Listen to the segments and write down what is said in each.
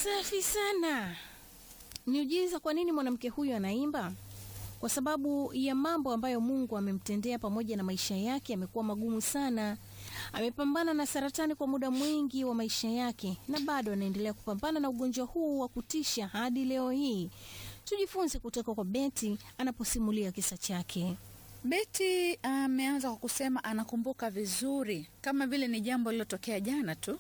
Safi sana. Niujiza, kwa nini mwanamke huyu anaimba? Kwa sababu ya mambo ambayo Mungu amemtendea pamoja na maisha yake yamekuwa magumu sana. Amepambana na saratani kwa muda mwingi wa maisha yake na bado anaendelea kupambana na ugonjwa huu wa kutisha hadi leo hii. Tujifunze kutoka kwa Beti anaposimulia kisa chake. Beti ameanza kwa kusema anakumbuka vizuri kama vile ni jambo lililotokea jana tu.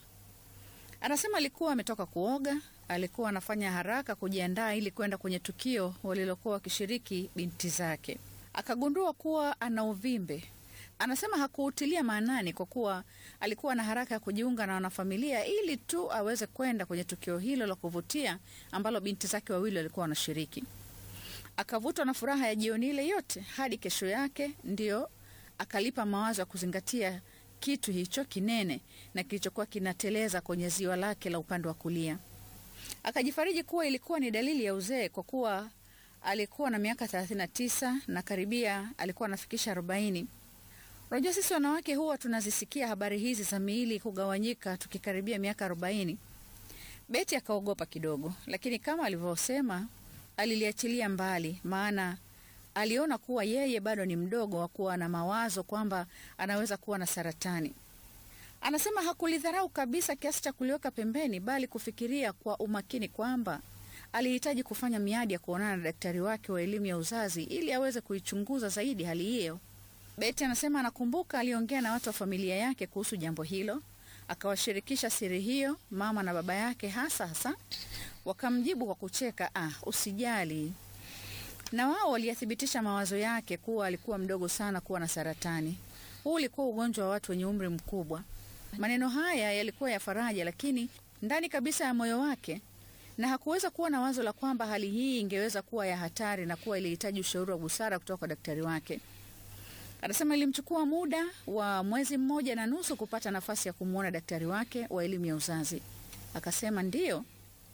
Anasema alikuwa ametoka kuoga, alikuwa anafanya haraka kujiandaa ili kwenda kwenye tukio walilokuwa wakishiriki binti zake. Akagundua kuwa ana uvimbe. Anasema hakuutilia maanani kwa kuwa alikuwa na haraka ya kujiunga na wanafamilia ili tu aweze kwenda kwenye tukio hilo la kuvutia ambalo binti zake wawili walikuwa wanashiriki. Akavutwa na furaha ya jioni ile yote hadi kesho yake, ndio akalipa mawazo ya kuzingatia kitu hicho kinene na kilichokuwa kinateleza kwenye ziwa lake la upande wa kulia. Akajifariji kuwa ilikuwa ni dalili ya uzee kwa kuwa alikuwa na miaka 39 na karibia alikuwa anafikisha 40. Unajua, sisi wanawake huwa tunazisikia habari hizi za miili kugawanyika tukikaribia miaka 40. Beti akaogopa kidogo, lakini kama alivyosema aliliachilia mbali, maana aliona kuwa yeye bado ni mdogo wa kuwa na mawazo kwamba anaweza kuwa na saratani. Anasema hakulidharau kabisa kiasi cha kuliweka pembeni, bali kufikiria kwa umakini kwamba alihitaji kufanya miadi ya kuonana na daktari wake wa elimu ya uzazi ili aweze kuichunguza zaidi hali hiyo. Beti anasema anakumbuka aliongea na watu wa familia yake kuhusu jambo hilo, akawashirikisha siri hiyo mama na baba yake hasa hasa, wakamjibu kwa kucheka, ah, usijali na wao waliyathibitisha mawazo yake kuwa alikuwa mdogo sana kuwa na saratani. Huu ulikuwa ugonjwa wa watu wenye umri mkubwa. Maneno haya yalikuwa ya faraja, lakini ndani kabisa ya moyo wake, na hakuweza kuwa na wazo la kwamba hali hii ingeweza kuwa ya hatari na kuwa ilihitaji ushauri wa busara kutoka kwa daktari wake. Anasema ilimchukua muda wa mwezi mmoja na nusu kupata nafasi ya kumwona daktari wake wa elimu ya uzazi. Akasema ndiyo,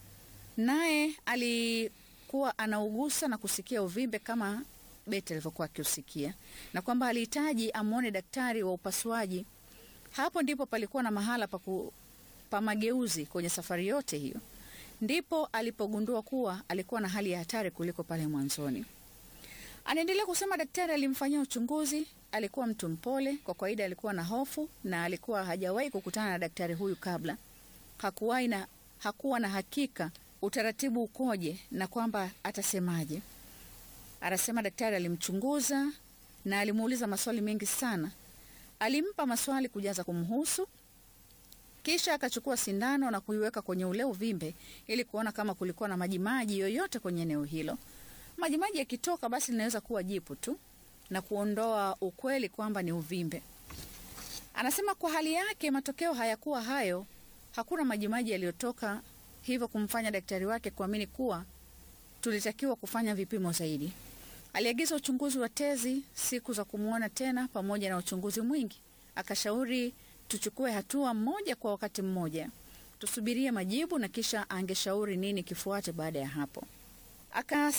naye ali kuwa anaugusa na kusikia uvimbe kama Beti alivyokuwa akiusikia, na kwamba alihitaji amwone daktari wa upasuaji. Hapo ndipo palikuwa na mahala pa, ku, pa mageuzi kwenye safari yote hiyo. Ndipo alipogundua kuwa alikuwa na hali ya hatari kuliko pale mwanzoni. Anaendelea kusema daktari alimfanyia uchunguzi. Alikuwa mtu mpole, kwa kawaida alikuwa na hofu na alikuwa hajawahi kukutana na daktari huyu kabla. Hakuwahi na hakuwa na hakika utaratibu ukoje na kwamba atasemaje. Anasema daktari alimchunguza na alimuuliza maswali mengi sana. Alimpa maswali kujaza kumhusu, kisha akachukua sindano na kuiweka kwenye ule uvimbe ili kuona kama kulikuwa na majimaji yoyote kwenye eneo hilo. Majimaji yakitoka, basi linaweza kuwa jipu tu na kuondoa ukweli kwamba ni uvimbe. Anasema kwa hali yake matokeo hayakuwa hayo, hakuna majimaji yaliyotoka hivyo kumfanya daktari wake kuamini kuwa tulitakiwa kufanya vipimo zaidi. Aliagiza uchunguzi wa tezi, siku za kumwona tena, pamoja na uchunguzi mwingi. Akashauri tuchukue hatua mmoja kwa wakati mmoja, tusubirie majibu na kisha angeshauri nini kifuate baada ya hapo. Aka